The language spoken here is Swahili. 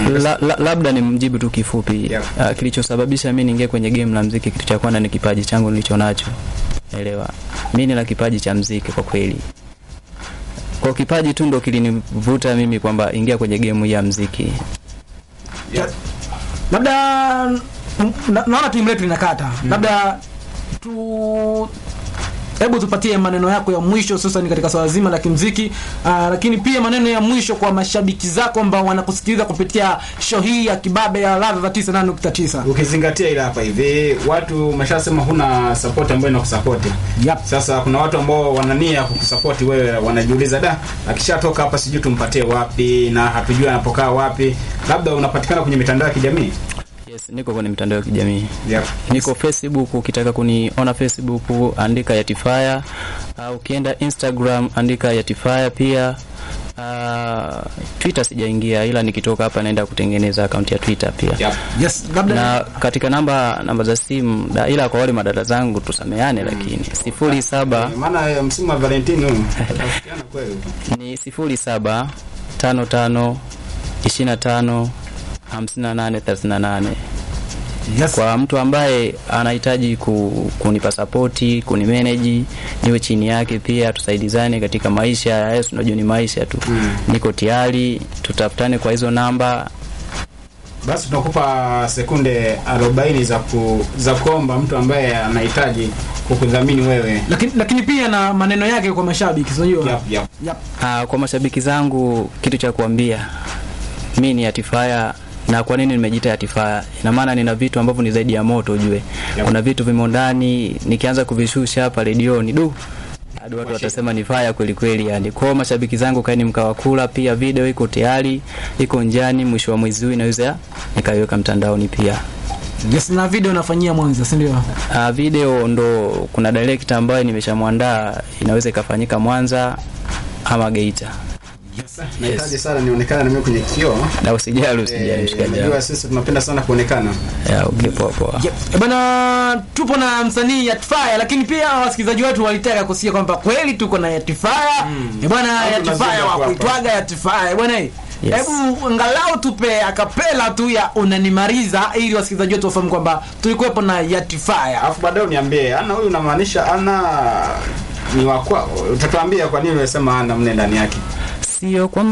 La, la, labda ni mjibu tu kifupi Yeah. uh, kilichosababisha mi niingie kwenye game la mziki, kitu cha kwanza ni kipaji changu nilicho nacho, elewa. Mi nina kipaji cha mziki kwa kweli, kwa kipaji tu ndo kilinivuta mimi kwamba ingia kwenye game hii ya mziki. Yeah. labda na- naona timu letu inakata labda tu hebu tupatie maneno yako ya mwisho hususan katika swala zima la kimziki uh, lakini pia maneno ya mwisho kwa mashabiki zako ambao wanakusikiliza kupitia show hii ya kibabe ya ladha za 98.9 ukizingatia ile hapa hivi watu umeshasema huna support ambayo inakusapoti yep. sasa kuna watu ambao wanania kukusapoti wewe wanajiuliza da akishatoka hapa sijui tumpatie wapi na hatujui anapokaa wapi labda unapatikana kwenye mitandao ya kijamii Yes, niko kwenye mitandao ya kijamii yep. niko Facebook, ukitaka kuniona Facebook andika Yatifaya. Uh, ukienda Instagram andika Yatifaya pia. Uh, Twitter sijaingia, ila nikitoka hapa naenda kutengeneza akaunti ya Twitter pia Yep. yes labda na katika namba namba za simu da, ila kwa wale madada zangu tusameane, lakini sifuri saba maana eh, msimu wa Valentine huu tutafikiana kweli ni sifuri saba tano tano ishirini na tano hamsini na nane thelathini na nane yes. kwa mtu ambaye anahitaji ku, kunipa sapoti kunimeneji niwe chini yake pia tusaidizane katika maisha ya Yesu unajua ni maisha tu Mm. niko tayari tutafutane kwa hizo namba basi tunakupa sekunde 40 za ku, za kuomba mtu ambaye anahitaji kukudhamini wewe lakini, lakini pia na maneno yake kwa mashabiki unajua yep, yep. yep. Aa, kwa mashabiki zangu kitu cha kuambia mi ni Yatifaya na kwa nini nimejiita Yatifaya ina maana nina vitu ambavyo ni zaidi ya moto ujue Yep. kuna vitu vimo ndani nikianza kuvishusha hapa redioni du hadi watu watasema ni faya kweli kweli yani kwao mashabiki zangu kaeni mkawakula pia video iko tayari iko njani mwisho wa mwezi huu inaweza nikaiweka mtandaoni pia yes na video nafanyia mwanza si ndio Uh, video ndo kuna director ambaye nimeshamwandaa inaweza ikafanyika Mwanza ama Geita Yes. nahitaji sana nionekane na mimi kwenye kioo na usijali usijali Eh, mshikaji wangu. unajua sisi tunapenda sana kuonekana Ya, okay, poa poa. Yep. Eh, Bana, tupo na msanii Yatifaya, lakini pia wasikilizaji wetu walitaka kusikia kwamba kweli tuko na Yatifaya mm. bwana Watu Yatifaya wanazidi wa hapa. kuitwaga Yatifaya bwana. eh. Yes. Hebu angalau tupe akapela tu ya unanimaliza, ili wasikilizaji wetu wafahamu kwamba tulikuwepo na Yatifaya. alafu baadaye uniambie ana huyu unamaanisha ana ni wakwa utatuambia kwa nini unasema ana mne ndani yake Sio kwa